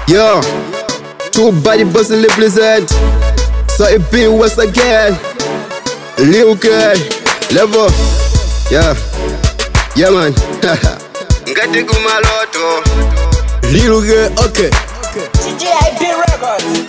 Yo, two body bustin' lip blizzard. So it be once again. Lil girl, level. Yeah, yeah man. Ngati kumaloto. Lil girl, okay. TJIP Records.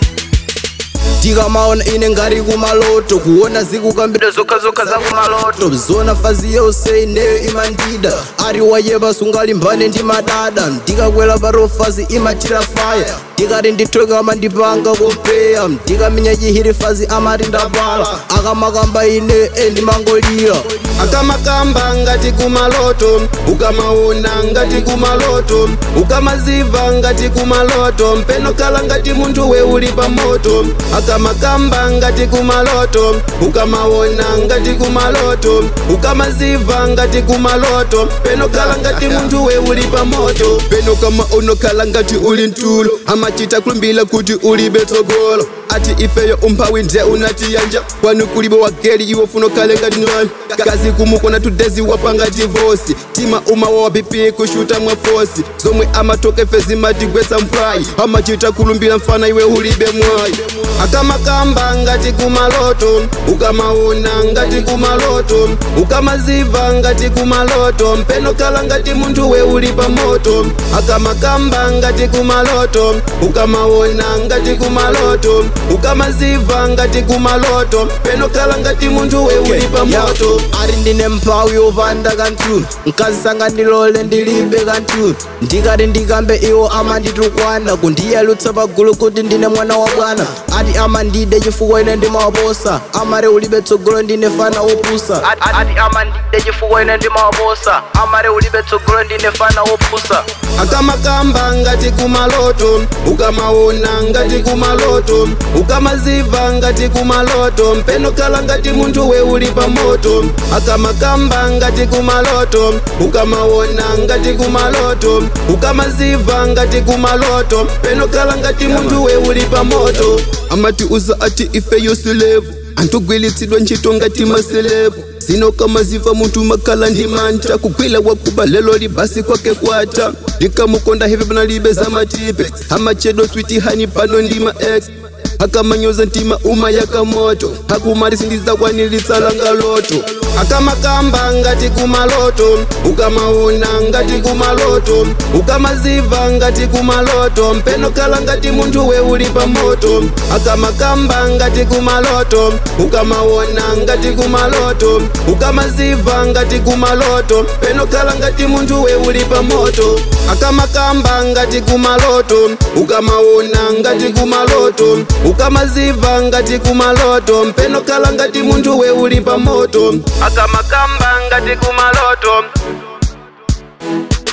tikamaona ine ngari kumaloto kuona zikukambira zokha zokha za kumaloto zona fazi yose ineyo imandida ari wayeba sungalimbane ndi madada ndikakwela barofazi imatira faya ndikati ndithoke amandipanga kopeya ndikamenya chihiri fazi amati ndapala akamakamba ine endimangolira akamakamba ngati kumaloto ukamaona ngati kumaloto ukamaziva ngati kumaloto mpenokhala ngati munthu we uli pa moto akamakamba ngati kumaloto ukamaona ngati kumaloto ukamaziva ngati kumaloto penokhala ngati munthu we uli pa moto penokama unokhala ngati uli mtulo amachita kulumbira kuti ulibe tsogolo ati ifeyo umphawi nde unatiyanja kwanu kulibe wageli iwo funo kale ngati nwani kazi kumukona tudezi wapanga divosi tima umawa wa pipi kushuta mwafosi zomwe amatoka ife zimatigwetsa mpwayi amachita kulumbira mfana iwe ulibe mwayi akamakamba ngati kumaloto ukamaona ngati kumaloto ukamaziva ngati kumaloto mpenokhala ngati munthu we uli pa moto akamakamba ngati kumaloto ukamaona ngati kumaloto ukamaziva ngati kumaloto penokhala ngati munthu we uli pa moto ari ndine mphawi yopanda kanthu nkazisanga ndilole ndilibe kanthu ndikati ndikambe iwo amanditukwana kundiyalutsa pagulu kuti ndine mwana wa bwana ati amandide chifukwa ine ndimawaposa amare ulibe tsogolo ndine fana wopusa ati amandide chifukwa ine ndimawaposa amare ulibe tsogolo ndine fana wopusa akamakamba ngati kumaloto ukamaona ngati kumaloto ukamaziva ngati kumaloto mpenokhala ngati munthu we uli pa moto akamakamba ngati kumaloto ukamaona ngati kumaloto ukamaziva ngati kumaloto penokhala ngati munthu we uli pa moto amati uza ati ife yosilevu antogwilitsidwa ntchito ngati maselevu zino kamaziva munthu makhala ndi mantha kugwila wakuba lelo libasi kwake kwata likamukonda hepe panalibe za matipe amachedwa switi hani pano ndi ma ex akamanyoza ntima uma yakamoto akumati sindizakwanilitsalanga loto akamakamba ngati kumaloto ukamaona ngati kumaloto ukamaziva ngati kumaloto mpenokhala ngati munthu we uli pa moto akamakamba ngati kumaloto ukamaona ngati kumaloto ukamaziva ngati kumaloto penokhala ngati munthu we uli pa moto akamakamba ngati kumaloto ukamaona ngati kumaloto ukamaziva ngati kumaloto mpenokhala ngati munthu we uli pa moto akamakamba ngati kumaloto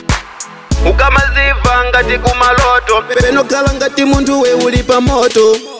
ukamaziva ngati kumaloto penokhala ngati munthu we uli pa moto